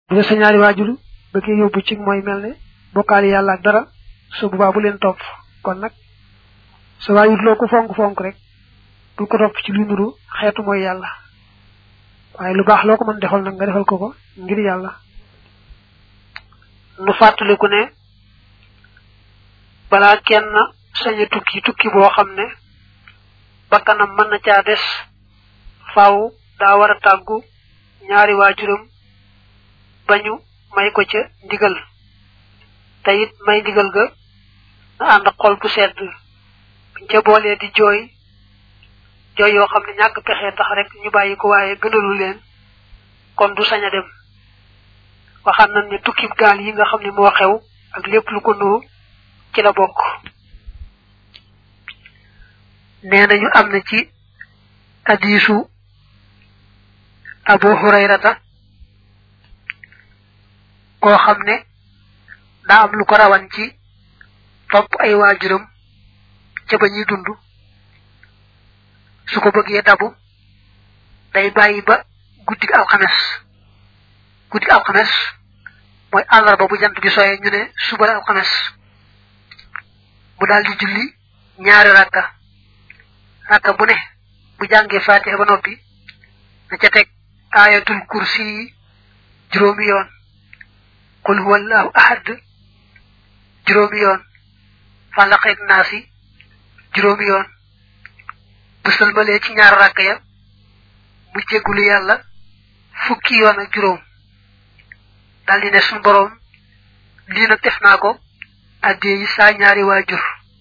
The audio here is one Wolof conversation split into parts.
bu nga sa ñaari waajur bëggee yóbbu ci mooy mel ne bokkaali yàlla ak dara su boobaa bu leen topp kon nag sa waajur loo ko fonk fonk rek bu ko topp ci lu nuru xeetu mooy yàlla waaye lu baax loo ko mën defal nag nga defal ko ko ngir yàlla nu fàttaliku ne balaa kenn sañ a tukki tukki boo xam ne bakkanam mën na caa des faaw daa war a tàggu ñaari waajuram bañu may ko ca ndigal te it may ndigal ga na ànd xol bu sedd buñ ca boolee di jooy jooy yoo xam ne ñàkk pexe tax rek ñu bàyyi ko waaye gënalu leen kon du sañ a dem waxaan nañ ne tukkib gaal yi nga xam ne moo xew ak lépp lu ko nuru ci la bokk nee nañu am na ci hadiisu abu hurayrata koo xam ne daa am lu ko rawan ci topp ay waajuram ca ba ñuy dund su ko bëggee dabu day bàyyi ba guddig alxames guddig alxames mooy àllarba bu jant bi soyee ñu ne suba la alxames mu daal di julli ñaari rakka rakka bu ne bu jàngee fatiha ba noppi na ca teg ayatul kursi juróomi yoon qul huwallahu ahad juróomi yoon falaqeeg naasi juróomi yoon bu sëlmalee ci ñaar rakk ya mu jéggulu yàlla fukki yoon ak juróom daal di ne suñu boroom lii nag def naa ko addee yi saa ñaari waajur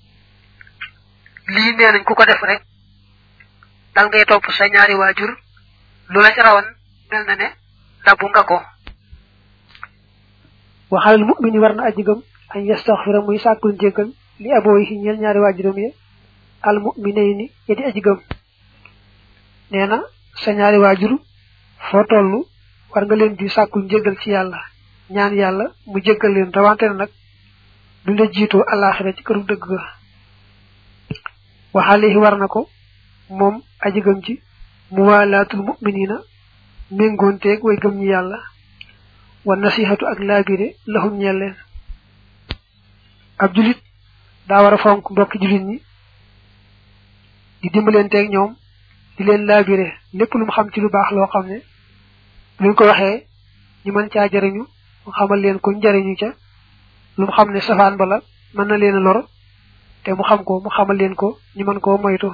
lii nee nañ ku ko def rek dal ngay topp sa ñaari waajur lu la ci rawan mel na ne dabbu nga ko waxalal mu'mini war na aji gëm an yastaxfira muy sàkkul njéggal li abooyi ñeel ñaari waajuram ye al mu'minayni ya di aji gëm nee na sa ñaari waajur foo toll war nga leen di sàkkul njéggal ci yàlla ñaan yàlla mu jéggal leen rawante na nag du la jiitoo alaxira ci këru dëgg ga waxaalihi war na ko moom aji gëm ci muwalaatul mu'minina méngoonteeg way gëm ñi yàlla wa nasihatu ak laabire lahum ñeel leen ab julit daa war a fonk mbokki julit ñi di dimbaleenteeg ñoom di leen laabire lépp lu mu xam ci lu baax loo xam ne luñ ko waxee ñu mën caa jariñu mu xamal leen ko njariñu ca lu mu xam ne safaan bala mën na leen a lor te mu xam ko mu xamal leen ko ñu mën koo moytu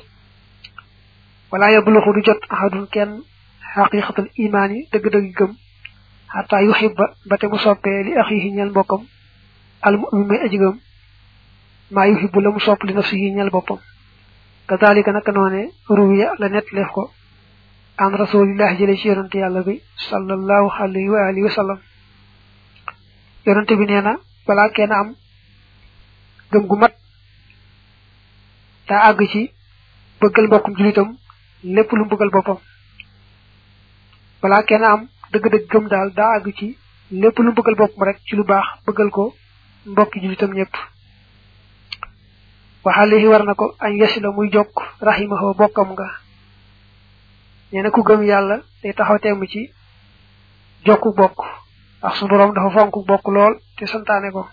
wala yabluxu du jot ahadun kenn xaqiqatul imaan yi dëgg-dëgg gëm xataa yuxibba ba te mu soppee li axihi ñeel mbokkam al mu'min may aji gëm maa yuxibbu la mu sopp li nafsihi ñeel boppam kadalika naka noone ruwiya la net leef ko an rasulillahi jële ci yonante yàlla bi sallallahu alayhi wa alihi wa sallam yonante bi nee na balaa kenn am gëm gu mat daa àgg ci bëggal mbokkum julitam lépp lu mu bëggal boppam balaa kenn am dëgg-dëgg gëm daal daa àgg ci lépp lu mu bëggal boppam rek ci lu baax bëggal ko mbokki julitam ñëpp waxaalihi war na ko añ yesi la muy jokk rahimahu bokkam nga nee na ku gëm yàlla day taxaw temm ci jokku bokk ndax su boroom dafa fonk bokk lool te santaane ko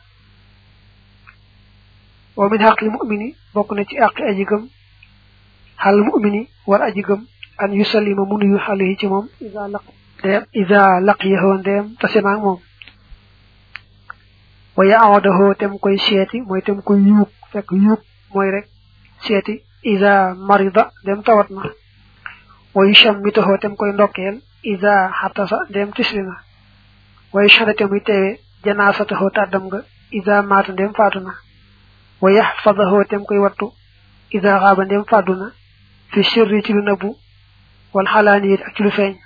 wa min xaqli mu'mini bokk na ci àqi aji gëm xal mu'mini war aji gëm an yusallima mu nuyu xale ci moom isa laq ndeem isa laqiyahu ndeem tase naag moom wa yaawadahu tem koy seeti mooy tem koy yuug fekk yuug mooy rek seeti isa marida ndem tawat na wa yushammitahu tem koy ndokkeel isa xatasa ndem tisli na wa yushhada muy teewe janaasatahu tàddam nga isa maata ndem faatu na wa yaxfadahu tem koy wattu isa xaaba ndem fàddu na fi sirri ci lu nëbbu wal xalaaniyit ak ci lu feeñ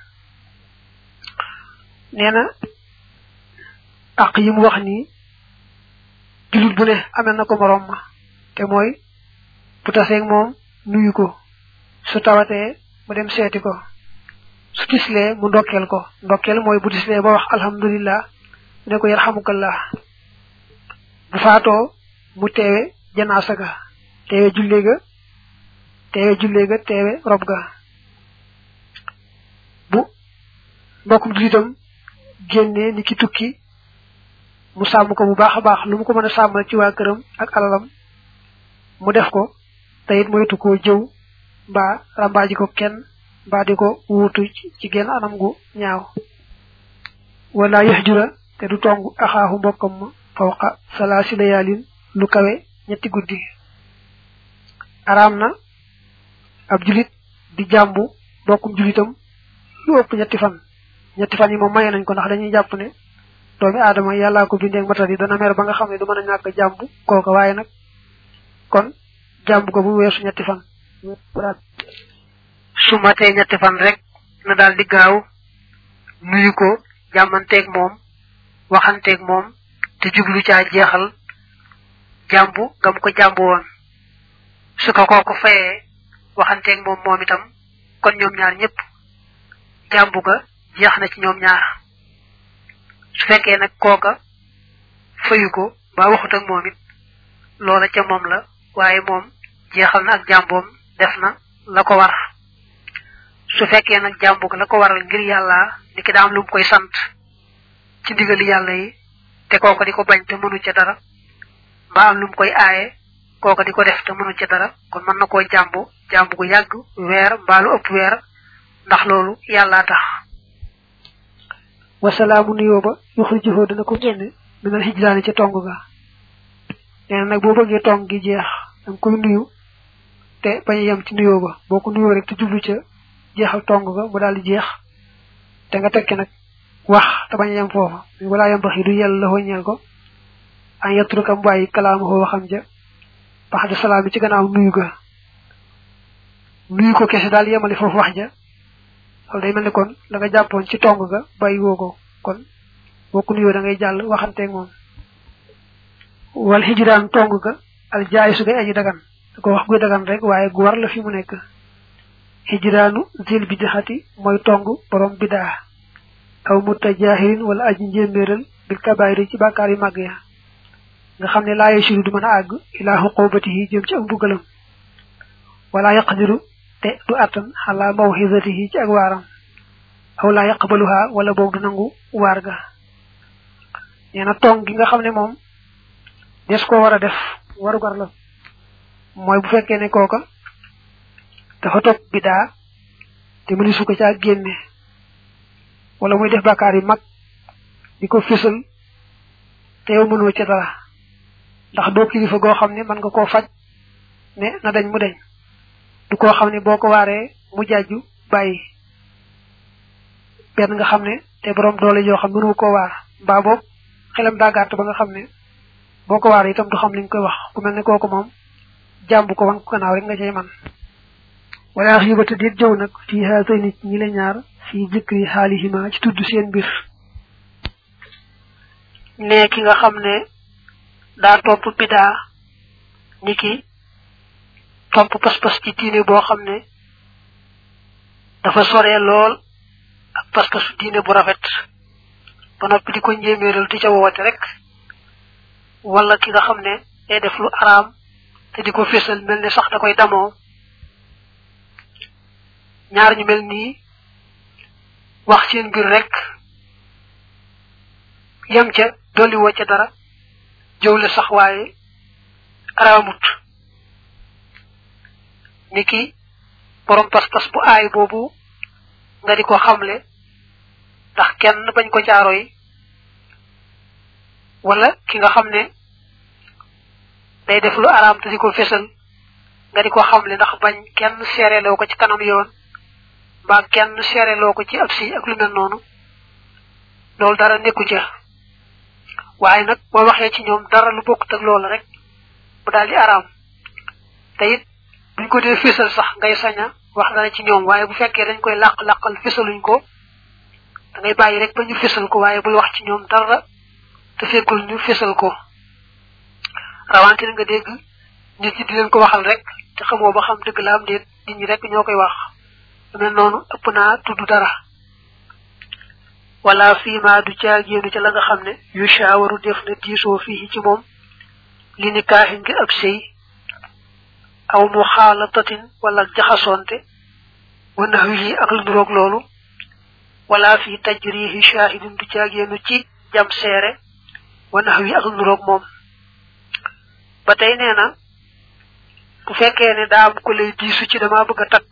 nee na àq yi mu wax nii jullit bu ne amel na ko moroom ma te mooy bu taseeg moom nuyu ko su tawatee mu dem seeti ko su tislee mu ndokkeel ko ndokkeel mooy bu tislee ba wax alhamdulillah ne ko yarhamukallah bu faatoo mu teewe janaasa ga teewe jullee ga teewe jullee ga teewe rob ga bu mbokkum julitam génnee ni ki tukki mu sàmm ko bu baax a baax lu mu ko mën a sàmmal ci waa këram ak alalam mu def ko te it moytu koo jëw mbaa rambaaji ko kenn mbaa di ko wuutu ci genn anam gu ñaaw wala yaxjura te du tong axaaxu mbokkam ma fawqa salaasi layaalin lu kawe ñetti guddi araam na ab julit di jàmbu bokkum julitam lu ëpp ñetti fan ñetti fan yi moom maye nañ ko ndax dañuy jàpp ne doomi aadama yàllaa ko bindee matal yi dana mer ba nga xam ne du mën a ñàkk jàmbu kooka waaye nag kon jàmbu ko bu weesu ñetti fan su matee ñetti fan rek na daal di gaaw nuyu ko jàmmanteeg moom waxanteeg moom te jublu caa jeexal jàmbu gam ko jàmbu woon su ko kooku fayee waxanteeg moom moom itam kon ñoom ñaar ñëpp jàmbu ga jeex na ci ñoom ñaar su fekkee nag kooka fayu ko ba waxut ak moom it loola ca moom la waaye moom jeexal na ak jàmboom def na la ko war su fekkee nag jàmbu ga la ko waral ngir yàlla ni ki daam lu mu koy sant ci ndigali yàlla yi te kooka di ko bañ te mënu ca dara mbaa am lu mu koy aaye kooka di ko def te mënu ca dara kon mën na koo jàmbu jàmbu gu yàgg weer mbaa lu ëpp weer ndax loolu yàllaa tax wasalaamu nuyoo ba yuxrijuhu dana ko génn minal hijraani ca tong ga nee na nag boo bëggee tong gi jeex danga koy nuyu te bañ a yem ci nuyoo ba boo ko nuyoo rek te jublu ca jeexal tong ga mu daal di jeex te nga tekki nag wax te bañ a yem foofa walaa yem bax yi du yell la ñeel ko an yatruka mu bàyyi kalaamahoo waxam ja baxda salaam bi ci gannaaw nuyu ga nuyu ko kese daal yemali foofu wax ja loolu day mel ni kon la nga jàppoon ci tong ga bàyyi woo ko kon boo ko nuyoo da ngay jàll waxanteeg moom wal hijraan tong ga al jaay su gay aji dagan da ko wax guy dagan rek waaye gu war la fi mu nekk hijraanu zil bidixati mooy tong borom bidaa aw mutajahirin wala aji njéeméeral bil kabaayiri ci bàkkaar yu màgg ya nga xam ne laaye suru du mën a àgg ilaa xuqubatihi jëm ci ak mbugalam wala yaqdiru te du attan xalaa mawxisatihi ci ak waaram aw laa yaqbaluha wala boog du nangu waar ga nee na tong gi nga xam ne moom des koo war a def warugar la mooy bu fekkee ne kooka dafa topp bidaa te mëni su ko caa génne wala muy def bàkkaar yu mag di ko fésal te yow mënoo ca dara ndax doo kilifa goo xam ne mën nga koo faj ne na dañ mu deñ du koo xam ne boo ko waaree mu jàjju bàyyi benn nga xam ne te borom doole yoo xam mënu koo waar mbaa boog xelam daa gàtt ba nga xam ne boo ko waaree itam du xam li nga koy wax ku mel ne kooku moom jàmbu ko wan ko gannaaw rek nga cay man wala xibata dit jëw nag fii haatay nit ñi la ñaar fii jikri xaalihima ci tudd seen mbir ne ki nga xam ne daa topp bidaa ni ki topp pas-pas ci diine boo xam ne dafa soree lool ak pas-pasu diine bu rafet ba noppi di ko njéeméeral di ca woote rek wala ki nga xam ne day def lu araam te di ko fésal mel ne sax da koy damoo ñaar ñu mel nii wax seen mbir rek yem ca dolli woo ca dara jëwle sax waaye araamut niki borom pas-pas bu aay boobu nga di ko xamle ndax kenn bañ ko jaaro yi wala ki nga xam ne day def lu araam te di ko fesal nga di ko xamle ndax bañ kenn seereloo ko ci kanam yoon mbaa kenn seereloo ko ci ab si ak lu mel noonu loolu dara nekku ca waaye nag boo waxee ci ñoom dara lu bokkut ak loola rek mu daal di araam te it buñ ko dee fésal sax ngay saña wax dara ci ñoom waaye bu fekkee dañ koy làq-làqal fésaluñ ko da ngay bàyyi rek ba ñu fésal ko waaye bul wax ci ñoom dara te fekkul ñu fésal ko rawante nga dégg nit ñi di leen ko waxal rek te xamoo ba xam dëgg la am déet nit ñi rek ñoo koy wax lu mel noonu ëpp naa tudd dara wala fiima du caagéenu ca la nga xam ne yu shaawaru def na diisoo fii ci moom li ni kaaxi ngir ab sëy aw mu xaala tatin wala jaxasonte wa nax wi ak lu nuroog loolu wala fi tajrihi shahidun du caagéenu ci jam seere wa nax wi ak nuroog moom ba tey nee na bu fekkee ne daa am ko lay diisu ci dama bëgg a takk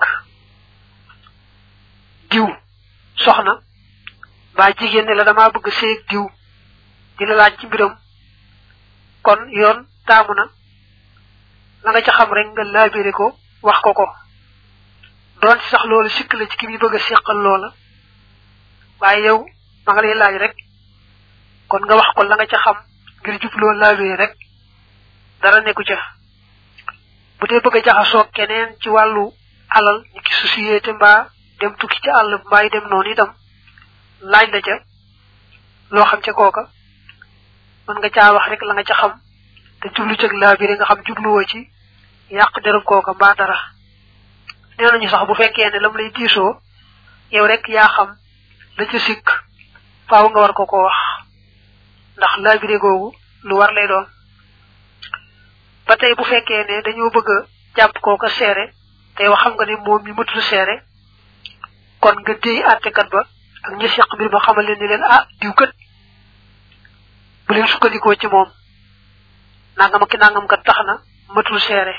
diw soxna mbaa jigéen ne la dama bëgg séeg diw di la laaj ci mbiram kon yoon taamu na la nga ca xam rek nga laabire ko wax ko ko doon ci sax loolu sikk la ci ki muy bëgg a seqal loola waaye yow ma nga lay laaj rek kon nga wax ko la nga ca xam ngir jubloo laabire rek dara nekku ca bu dee bëgg a jaxasoo keneen ci wàllu alal ñu ki société mbaa dem tukki ci àll mbaa dem noonu itam laaj la ca loo xam ca kooka mën nga caa wax rek la nga ca xam te jublu cëg laabire nga xam jubluwoo ci yàq derub kooka mbaa dara nee nañu sax bu fekkee ne lam lay diisoo yow rek yaa xam la ca sikk faaw nga war ko ko wax ndax laabire googu lu war lay doon ba tey bu fekkee ne dañoo bëgg a jàpp kooka seere te yow xam nga ne moom mi matul seere kon nga déy àttekat ba ak ñi seq mbir ma xamal leen ni leen ah diw kat bu leen sukkandikoo ci moom nangam ak nangam kat tax na matul seere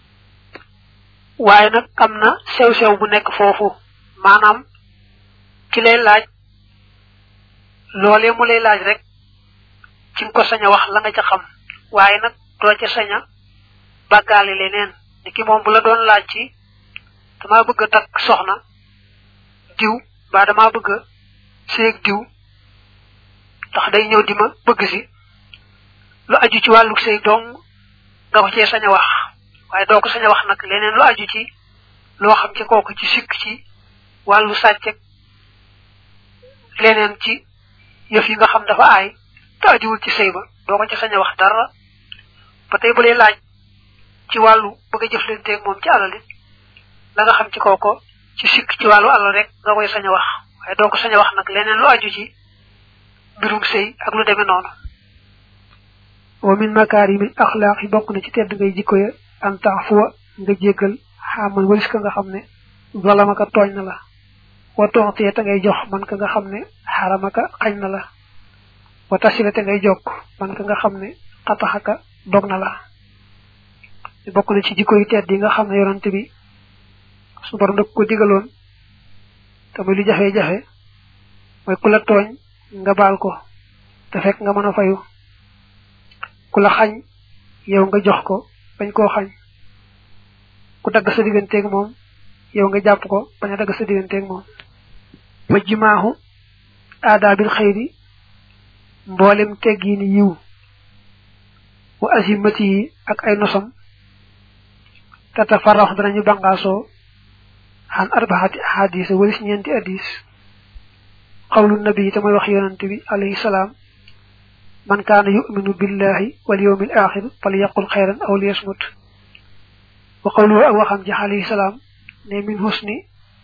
waaye nag am na sew-sew bu nekk foofu maanaam ki lay laaj loolee mu lay laaj rek ci nga ko sañ a wax la nga ca xam waaye nag doo ca sañ a bàggaale leneen ni ki moom bu la doon laaj ci dama bëgg a takk soxna diw ba dama bëgg a séeg diw ndax day ñëw di ma bëgg si lu aju ci wàllu sëy dong nga ko cee sañ a wax waaye doo ko sañ a wax nag leneen lu aju ci loo xam ci kooku ci sikk ci wàllu sàcceg leneen ci yëf yi nga xam dafa aay te ajuwul ci sëy ba doo ko ci sañ a wax dara ba tey bu lay laaj ci wàllu bëgg a jëflanteeg moom ci alal it la nga xam ci kooko ci sikk ci wàllu alal rek nga koy sañ a wax waaye doo ko sañ a wax nag leneen lu aju ci mbirum sëy ak lu demee noonu wa min makarimil axlaaq yi bokk na ci tedd ngay jikko ya an taafuwa nga jéggal xaaman walis ka nga xam ne zalamaka tooñ na la wa toxtee te ngay jox man ka nga xam ne xaramaka xañ na la wa tasila te ngay jokk man ka nga xam ne xataxaka dog na la bokk na ci jikko yu tedd yi nga xam ne yonante bi su borom da ko digaloon te muy lu jafe-jafe mooy ku la tooñ nga baal ko te fekk nga mën a fayu ku la xañ yow nga jox ko bañ koo xañ ku dagg sa digganteeg moom yow nga jàpp ko bañ a dagg sa digganteeg moom wa jimaahu aadaabil xayri mboolem teggiini yiw wa azimati yi ak ay nosam tata farax danañu bangaasoo xan arbaxati ahadis walis ñeenti hadis xawlu nabi te mooy wax yonante bi alayhi salaam man kaana yuminu billahi wal yawmil axir fal yaqul xayran aw liyasmut wa qawluhu ak waxam ji alayhi salaam ne min husni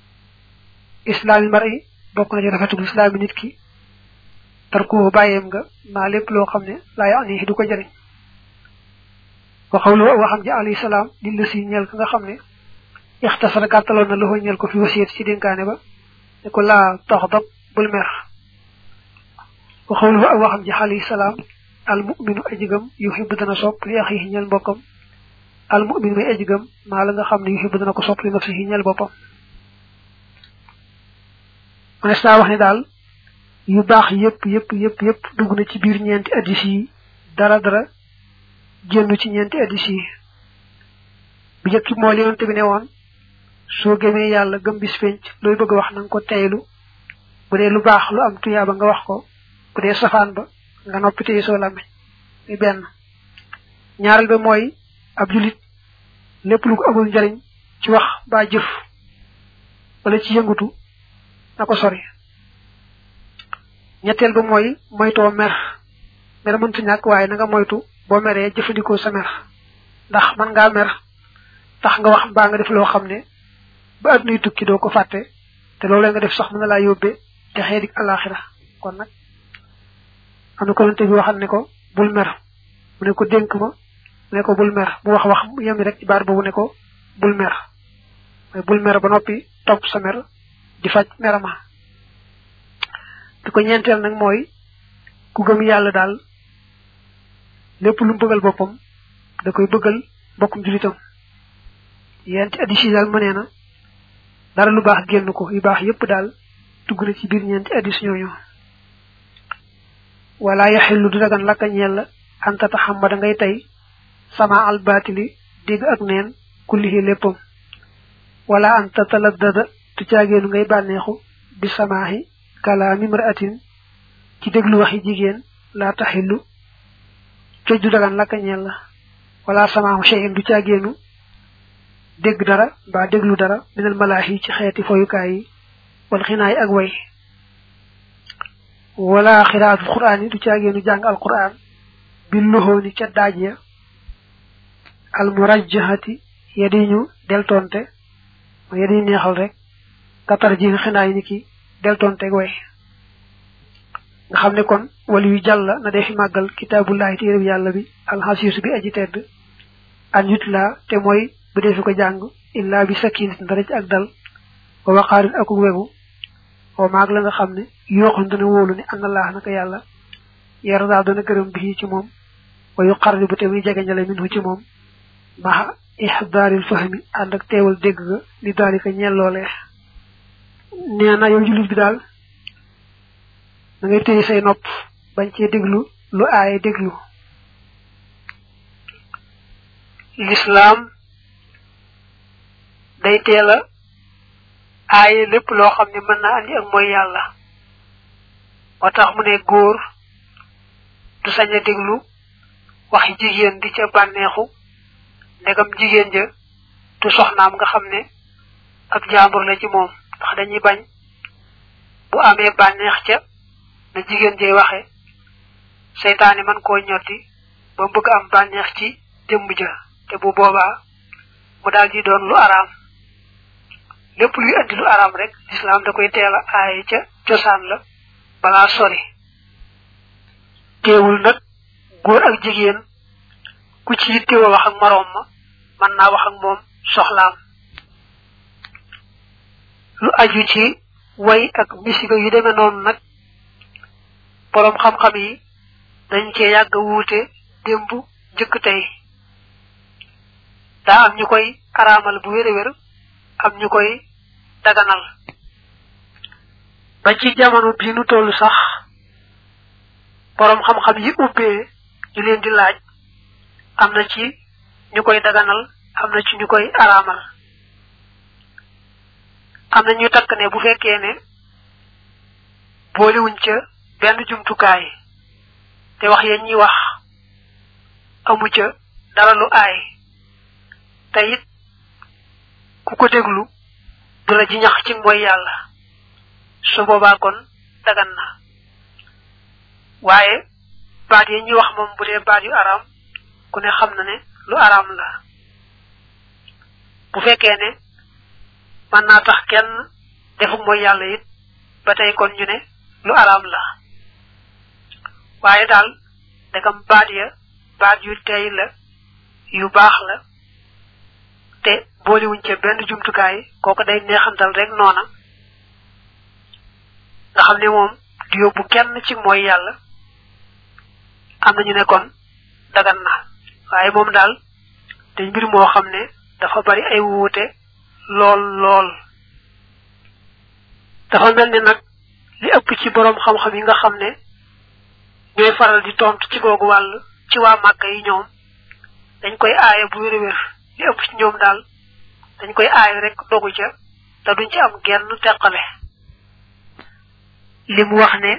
islaami mari bokk na ci rafetul islaami nit ki tarkuhu bàyyeem nga maa lépp loo xam ne laa yaani du ko jëriñ wa qawluhu ak waxam ji alayhi salaam lil la si ñeel ka nga xam ne ixtasara gàttaloon na loxo ñeel ko fi wasiyet ci dénkaane ba ne ko laa taxdab bul mer wa xawluhu ak waxam ji alayhi salaam al muminu ajigam yuhibbu dana sopp li axihi ñeel mbokkam al mumin may ajigam maa la nga xam ne yuhibbu dana ko sopp li nafsihi ñeel boppam manes naa wax ne daal yu baax yépp yépp yépp yépp dugg na ci biir ñeenti addis yi dara dara génn ci ñeenti addis yi bi njëkk moo li yonte bi ne woon soo gëmee yàlla gëm bis penc looy bëgg a wax na nga ko teylu bu dee lu baax lu am tuyaaba nga wax ko bu dee safaan ba nga noppi téye soo lame mi benn ñaareel ba mooy ab julit lépp lu ko amul njariñ ci wax ba jëf wala ci yëngutu na ko sori ñetteel ba mooy moytoo mer mer mëntu ñàkk waaye na nga moytu boo meree jëfandikoo sa mer ndax man ngaa mer tax nga wax mbaa nga def loo xam ne ba addunuy tukki doo ko fàtte te loolu nga def sax mën na laa yóbbee te xeedik alaxira kon nag am na ko lante bi waxal ne ko bul mer mu ne ko dénk ma mu ne ko bul mer mu wax wax yemi rek ci baat boobu ne ko bul mer mooy bul mer ba noppi topp sa mer di faj merama bi ko ñeenteel nag mooy ku gëm yàlla daal lépp lu mu bëggal boppam da koy bëggal bokkum julitam yenti addis yi daal mënee na dara lu baax génn ko yu baax yépp daal dugg na ci biir ñeenti addis ñooñu wala yaxillu du dagan lakka ñeel la anta taxamada ngay tey sama albatili dégg ak neen kullihi léppam wala anta taladdada tu caageenu ngay bànneexu bi samaahi kalaami mraatin ci déglu waxi jigéen laa taxillu coj du dagan lakka ñeel la wala samaahu shay'in du caageenu dégg dara mbaa déglu dara minal malaahi ci xeeti foyukaay yi wal xinaay ak way wala xiraatul quraan yi du caageenu jàng al quraan bi loxooni ca daaj ya al murajjahati ya di ñu deltonte ya di neexal rek katar ji xinaay ni ki deltonte way nga xam ne kon wali yu jàll na defi màggal kitaabullahi téereb yàlla bi alxasiisu bi aji tedd an yutla te mooy bu dee fi ko jàng illa bi sakinat dara ci ak dal wa waqaarin ak wegu wa maag la nga xam ne yooxun dana wóolu ne an allah naka yàlla yarda dana gërëm bi ci moom wa yuqarribu te muy jegeñale minhu ci moom maxa ihdaaril fahmi ànd ak teewal dégg ga li daalika ñelloolee nee na yow jullit bi daal da ngay téye say nopp bañ cee déglu lu aaye déglu lislaam day teel a aaye lépp loo xam ne mën naa andi ak mooy yàlla moo tax mu ne góor du sañ a déglu waxi jigéen di ca bànneexu ndegam jigéen ja du soxnaam nga xam ne ak jàmbur la ci moom ndax dañuy bañ bu amee bànneex ca na jigéen jay waxe seytaane man koo ñotti ba bëgg am bànneex ci jëmm ja te bu boobaa mu daal di doon lu araam lépp luy andi lu araam rek lislaam da koy teel a aaye ca cosaan la balaa sori teewul nag góor ak jigéen ku ci yittewoo wax ak moroom ma mën naa wax ak moom soxlaam lu aju ci way ak misiga yu demee noonu nag boroom xam-xam yi dañ cee yàgg wuute démb jëkk tey daa am ñu koy araamal bu wér a wér am ñu koy daganal ba ci jamono bii nu toll sax boroom xam-xam yi ubbee ñu leen di laaj am na ci ñu koy daganal am na ci ñu koy araamal am na ñu takk ne bu fekkee ne boolewuñ ca benn jumtukaay te wax yeen ñi wax amu ca dara lu aay te it ku ko déglu du la ji ñax ci mooy yàlla su boobaa kon dagan na waaye baat yi ñuy wax moom bu dee baat yu araam ku ne xam na ne lu araam la bu fekkee ne mën naa tax kenn defu mooy yàlla it ba tey kon ñu ne lu araam la waaye daal ndegam baat ya baat yu tey la yu baax la te boolewuñ ca benn jumtukaay kooku day neexantal rek noona nga xam ne moom du yóbbu kenn ci mooy yàlla am nañu ne kon dagan na waaye moom daal dañ mbir moo xam ne dafa bari ay wuute lool lool dafa mel ni nag li ëpp ci boroom xam-xam yi nga xam ne ñooy faral di tontu ci googu wàll ci waa Màkka yi ñoom dañ koy aaye bu wér wér li ëpp ci ñoom daal dañ koy aaye rek dogu ca te duñ ci am genn teqale li mu wax ne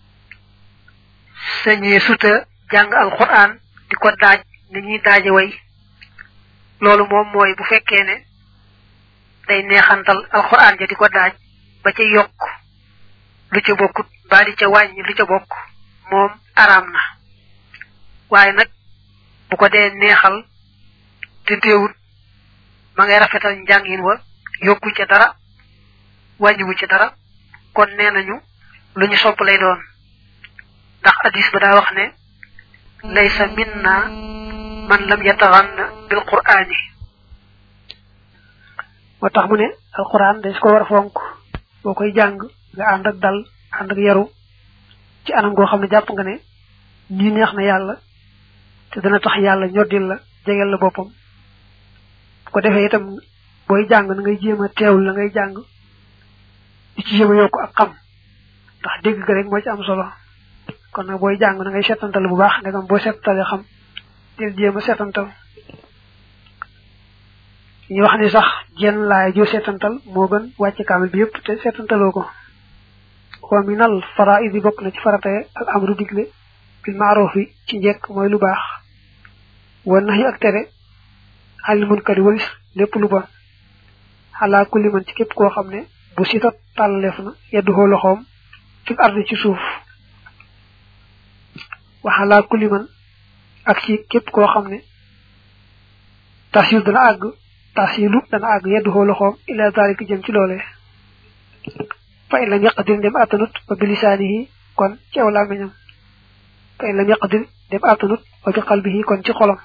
sañee suta jàng alquran di ko daaj ni ñuy daaje way loolu moom mooy bu fekkee ne day neexantal alquran ja di ko daaj ba ca yokk lu ca bokkut ba di ca wàññi lu ca bokk moom araam na waaye nag bu ko dee neexal te teewut ma ngay rafetal njàngin wa yokku ca dara wàññiwu ca dara kon nee nañu lu ñu sopp lay doon ndax hadis ba daa wax ne laysa minna man lam yataxanna bil qur'ani moo tax mu ne alquran dañ ko war a fonk boo koy jàng nga ànd ak dal ànd ak yaru ci anam goo xam ne jàpp nga ne lii neex na yàlla te dana tax yàlla ñoddil la jegel la boppam bu ko defee itam booy jàng na ngay jéem a teewul la ngay jàng di ci jéem a yokk ak xam ndax dégg ga rek moo ci am solo kon nag booy jàng na ngay setantal bu baax ndegam boo setantalee xam del jéem a setantal ñu wax ni sax jenn laay joo setantal moo gën wàcce kaamil bi yépp te setantaloo ko wa minal faraidi bokk na ci farataye al amru digle bil maarufi ci njekk mooy lu baax wa nax yi ak tere xalil munkari walis lépp lu bon xalaa kulli man ci képp koo xam ne bu sita tàllaleef na yeddu xoo loxoom fi ardi ci suuf wa xalaa kulli man ak ci képp koo xam ne tasil dana àgg tasilu dana àgg yeddu xoo loxoom ila zalika jëm ci loolee fa in lam yaqdir dem attanut wa bilisaanihi kon ci aw làmmiñam fa in lam yaqdir dem attanut wa bi qalbihi kon ci xolam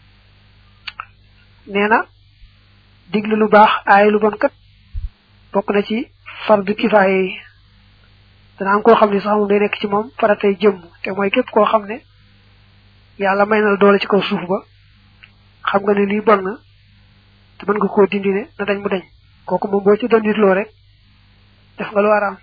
nee na digle lu baax aay lu bon kat bokk na ci fardu kifaaye yi dana am koo xam ne sax moom day nekk ci moom faratay jëmm te mooy képp koo xam ne yàlla may na la doole ci kaw suuf ba xam nga ne lii bon na te mën nga koo dindi ne na dañ mu dañ kooku moom boo ci doon nit loo rek def nga lu araam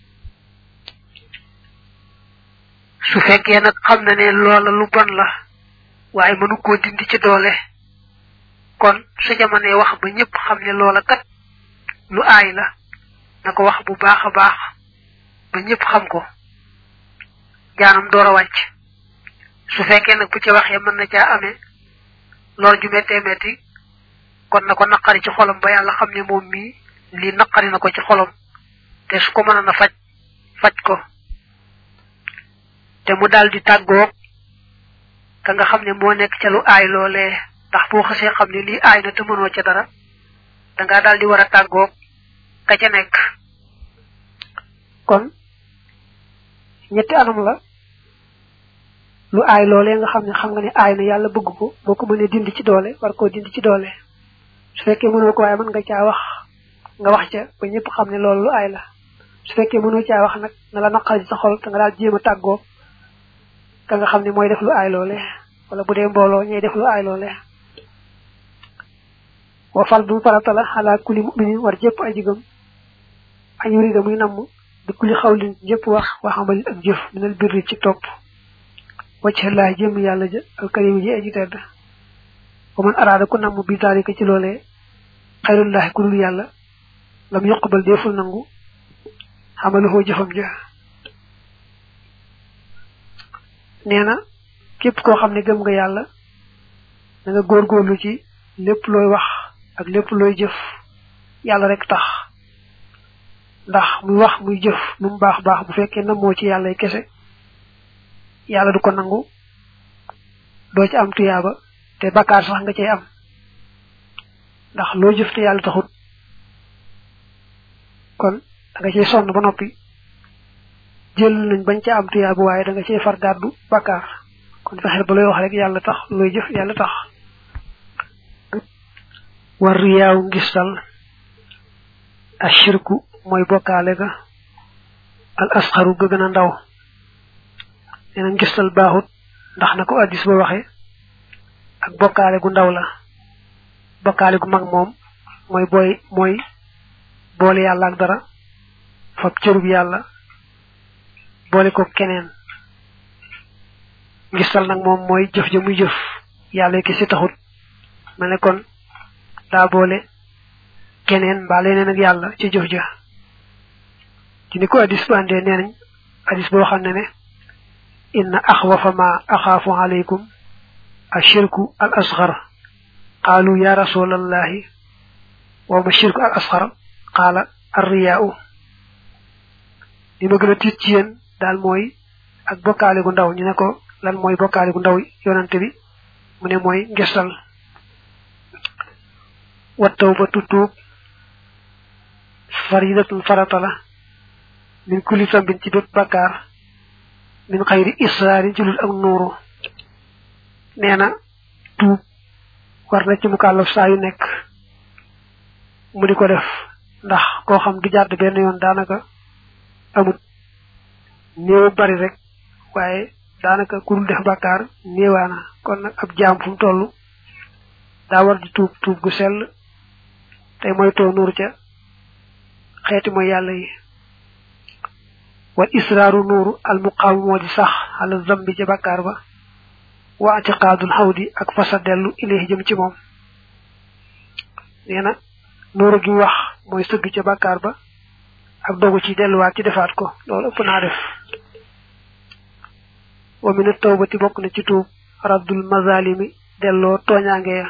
su fekkee nag xam na ne loola lu bon la waaye mënu koo dindi ci doole kon su jamonee wax ba ñëpp xam ne loola kat lu aay la na ko wax bu baax a baax ba ñëpp xam ko jaanam door a wàcc su fekkee nag bu ci waxee mën na caa amee lool ju méttee métti kon na ko naqari ci xolam ba yàlla xam ne moom mii lii naqari na ko ci xolam te su ko mën na faj faj ko te mu daal di tàggoog ka nga xam ne moo nekk ca lu aay loolee ndax boo xasee xam ne lii aay na te mënoo ca dara dangaa daal di war a tàggoog ka ca nekk kon ñetti anam la lu aay loolee nga xam ne xam nga ne aay na yàlla bëgg ko boo ko mënee dindi ci doole war koo dindi ci doole su fekkee mënoo ko waaye mën nga caa wax nga wax ca ba ñëpp xam ne loolu lu aay la su fekkee mënoo caa wax nag na la naqari sa xol te nga daal jéem a tàggoo ka nga xam ne mooy def lu aay loole wala bu dee mbooloo ñooy def lu aay loole wa fal bu farata la xalaa kulli muminin war jëpp ay jigam añ yurida muy namm bi kulli xawlin jëpp wax waxamalin ak jëf minal birri ci topp wacc laa jëm yàlla ja alkarim ji aji tedd wa man araada ku namm bi zalika ci loolee xayrullahi ku dul yàlla lam yuqbal deful nangu xamaluhoo jëfam ja nee na képp koo xam ne gëm nga yàlla da nga góorgóorlu ci lépp looy wax ak lépp looy jëf yàlla rek tax ndax muy wax muy jëf lu mu baax baax bu fekkee namoo ci yàlla kese yàlla du ko nangu doo ci am tuyaaba te bakkaar sax nga cay am ndax loo jëf te yàlla taxut kon da nga cay sonn ba noppi jël nañ bañ ca am tuyaaba waaye da nga cay far gàddu bakkaar kon fexeel ba looy wax rek yàlla tax looy jëf yàlla tax war riyaaw ngistal ashirku mooy bokkaale ga al asxaru ga gën a ndaw nee na ngistal baaxut ndax na ko addis ba waxe ak bokkaale gu ndaw la bokkaale gu mag moom mooy booy mooy boole yàlla ak dara fab cërub yàlla boole ko keneen ngistal nag moom mooy jëf ja muy jëf yàlla ki si taxut mel ne kon daa boole keneen mbaa leneen ak yàlla ci jëf ja ci ni ko addis ba andee nee nañ addis boo xam ne ne inna axwafa ma axaafu alaykum ashirku al asxar qaalu ya rasulallahi wa ma shirku al asxar qaala arriyaau li ma gën a tiit ci yéen daal mooy ak bokkaale gu ndaw ñu ne ko lan mooy bokkaale gu ndaw yonante bi mu ne mooy ngestal wa tawbatu tuub faridatun farata la min kulli sambin ci bépp bakkaar min xayri israarin ci lul ak nuuru nee na tuub war na ci mukallaf saa yu nekk mu di ko def ndax koo xam du jàdd benn yoon daanaka amut néew bari rek waaye daanaka ku dul def bàkkaar néewaana kon nag ab jaam fu mu toll daa war di tuub tuub gu sell tey mooy too nuur ca xeeti mooy yàlla yi wal israaru nuuru al muqaamu moo di sax ala zambi ca bàkkaar ba wa atiqaadul xawdi ak fasa dellu ilayhi jëm ci moom nee na nuuru gi wax mooy sëgg ca bàkkaar ba ak dogu ci delluwaat ci defaat ko loolu ëpp naa def wa min tawbati bokk na ci tuub raddul mazalimi delloo tooñaange ya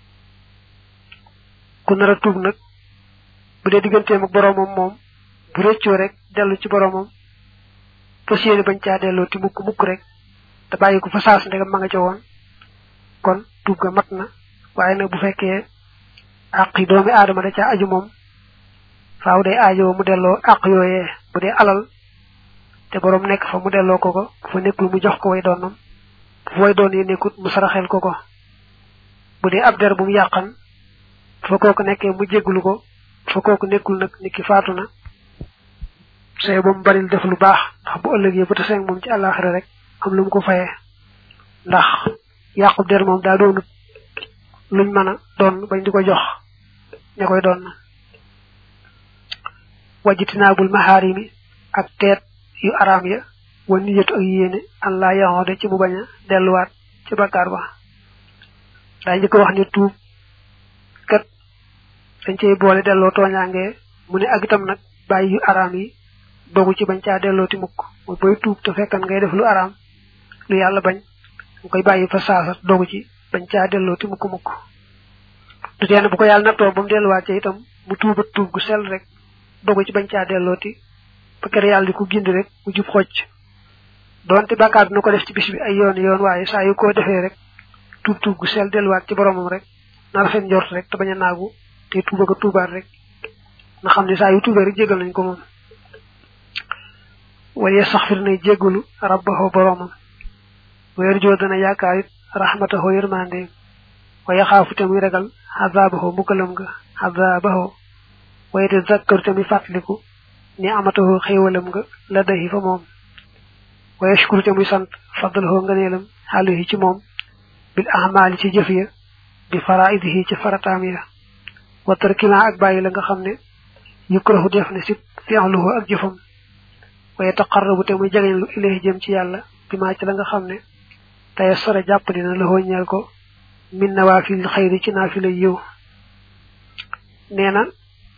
ku nar a tuub nag bu dee digganteem ak boroomam moom bu rëccoo rek dellu ci boroomam fas yéene bañ caa delloo ti mukk mukk rek te bàyyi ko fa saas ndegam ma nga ca woon kon tuub ga mat na waaye nag bu fekkee àq yi doomi aadama da caa aju moom faaw day aajoo mu delloo àq yooyee bu dee alal te boroom nekk fa mu delloo ko ko bu fa nekkul mu jox ko way doonam bu fa way doon yi nekkut mu saraxel ko ko bu dee ab der bu mu yàqan fa kooku nekkee mu jégglu ko fa kooku nekkul nag nit ki faatu na say ba mu baril def lu baax ndax bu ëllëgee bu tasee moom ci àllaaxira rek am lu mu ko fayee ndax yàqub der moom daa doonut luñ mën a doon bañ di ko jox ña koy doon wajitinaabul maharimi ak teet yu araam ya wa niyatu ak yéene an laa yaxoode ci mu bañ a delluwaat ci bakkaar ba daa njëkk wax ne tuub kat dañ cey boole delloo tooñaangee mu ne ak itam nag bàyyi yu araam yi dogu ci bañ caa delloo ti mukk mooy booy tuub te fekkan ngay def lu araam lu yàlla bañ nga koy bàyyi fa saasa dogu ci bañ caa delloo ti mukk mukk du teen bu ko yàlla nattoo ba mu delluwaat ca itam mu tuubat tuub gu sell rek dogu ci bañ caa delloo ti ba kër yàlla di ko gindi rek mu jub xocc doonte bàkkaar dina ko def ci bis bi ay yoon yoon waaye saa yu ko defee rek tuub tuub gu sell delluwaat ci boromam rek na rafet njort rek te bañ a naagu te tuuba ko tuubaat rek na xam ne saa yu tuubee rek jégal nañ ko moom waye saxfir nay jégalu rabbahu boromam weer joo dana yaakaar it rahmatahu yërmande waye xaafu te muy ragal xazaabahu mbugalam nga xazaabahu waye te zakkaru te muy fàttaliku ni amatahu xéewalam nga la dahi fa moom waye shukuru te muy sant faddalahu nganeelam xaalihi ci moom bil ahmaali ci jëf ya bi faraidihi ci farataam ya wa tarkima ak bàyyi la nga xam ne yukrahu def ne si fi'luhu ak jëfam waye taqarrabu te muy jegeñ lu ilahi jëm ci yàlla bi maa ci la nga xam ne tey sore jàpp dina la ñeel ko min nawaafil xayri ci naafila yiw nee na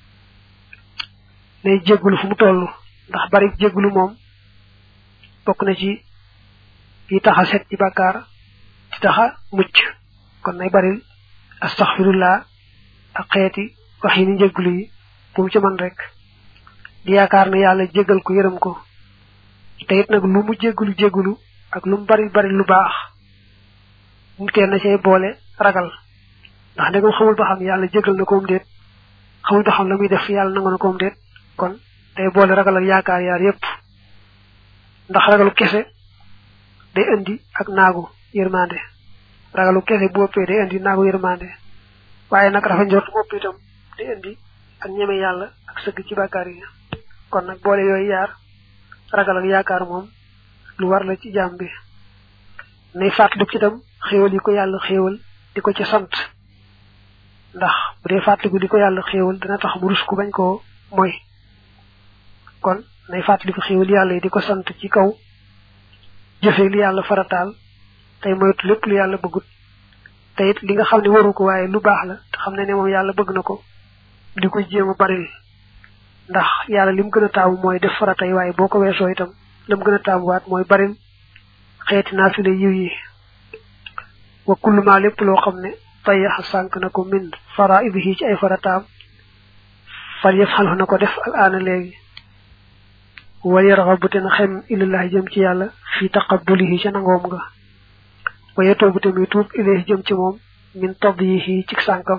nay jéggulu fu mu toll ndax bari jéggulu moom bokk na ci yi taxa set ci bàkkaar ci taxa mucc kon nay baril astaxfirullah ak xeeti wax yi ni jéggulu yi bu mu ci man rek di yaakaar ne yàlla jéggal ko yërëm ko te it nag lu mu jéggulu jéggulu ak lu mu bari bari lu baax mu teel na cay boole ragal ndax ndegam xamul ba xam yàlla jégal na koom déet xamul ba xam la muy def yàlla nangu na koom déet kon day boole ragal ak yaakaar yaar yépp ndax ragalu kese day indi ak naagu yërmande ragalu kese bu ëppee day indi naagu yërmande waaye nag rafet njort bu ëpp itam day indi ak ñeme yàlla ak sëgg ci bàkkaar yi kon nag boole yooyu yaar ragal ak yaakaar moom lu war la ci jaam bi nay fàttaliku ci itam xéewal yi ko yàlla xéewal di ko ci sant ndax bu dee fàttaliku di ko yàlla xéewal dina tax mu rus ku bañ koo moy kon nay fàttaliku xéewal yàlla yi di ko sant ci kaw jëfee li yàlla farataal tey moytu lépp lu yàlla bëggut te it li nga xam ne waru ko waaye lu baax la te xam ne ne moom yàlla bëgg na ko di ko jéem a baril ndax yàlla lim gën a taamu mooy def farata yi waaye boo ko weesoo itam lam gën a taamuwaat mooy baril xeeti naafile yiw yi wa kullu ma lépp loo xam ne tayax sànk na ko min faraidihi ci ay farataam fal yëf xalfu na ko def al aana léegi wal yarxabu te na xem ilallahi jëm ci yàlla fi taqabulihi ca nangoom nga waye toobu te muy tuub ilahi jëm ci moom min tadyihi ci sànkam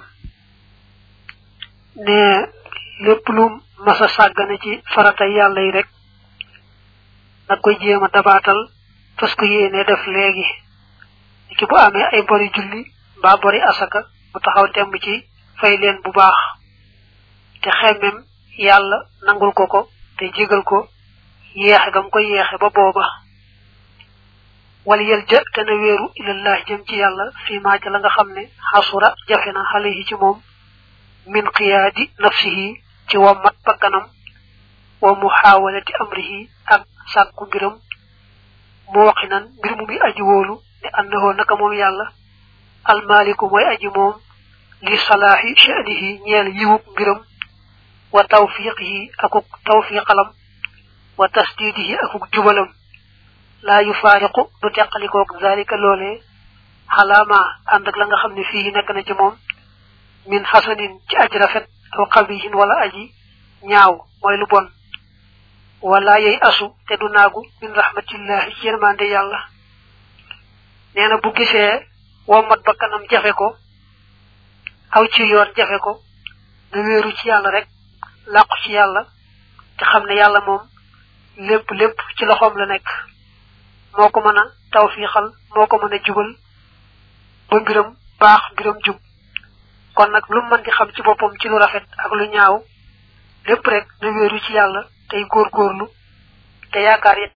ne lépp lu masa sàggane ci farata yàlla yi rek nag koy jéem a dabaatal fas ko yéene def léegi ki bu amee ay bori julli mbaa bori asaka mu taxaw temb ci fay leen bu baax te xemmem yàlla nangul ko ko te jégal ko yeexe gam ko yeexe ba booba wal yel ja te na wéeru ilallah jëm ci yàlla fi maa ca la nga xam ne xasura jafe na xalehi ci moom min qiyaadi nafsihi ci wammat bakkanam wa muxaawalati amrihi ak sàkku mbiram mu waxinan mbir mu muy aji wóolu ne annahoo naka moom yàlla almaliku mooy aji moom li salaahi sha'nihi ñeel yiwub mbiram wa tawfiqihi akuk tawfiqalam wa tasdidihi akuk jubalam laa yufaariqu du teqalikoog zalika loolee xalaama ànd ak la nga xam ne fii nekk na ci moom min xasanin ci aji rafet aw xabihin wala aji ñaaw mooy lu bon wala yey asu te du naagu min rahmatillahi ci yërmande yàlla nee na bu gisee wommat ba kanam jafe ko aw ci yoon jafe ko na wéeru ci yàlla rek làqu ci yàlla te xam ne yàlla moom lépp lépp ci loxoom la nekk moo ko mën a tawfiixal moo ko mën a jubal ba mbiram baax mbiram jub kon nag lu mën di xam ci boppam ci lu rafet ak lu ñaaw lépp rek na wéeru ci yàlla tey góorgóorlu te yaakaar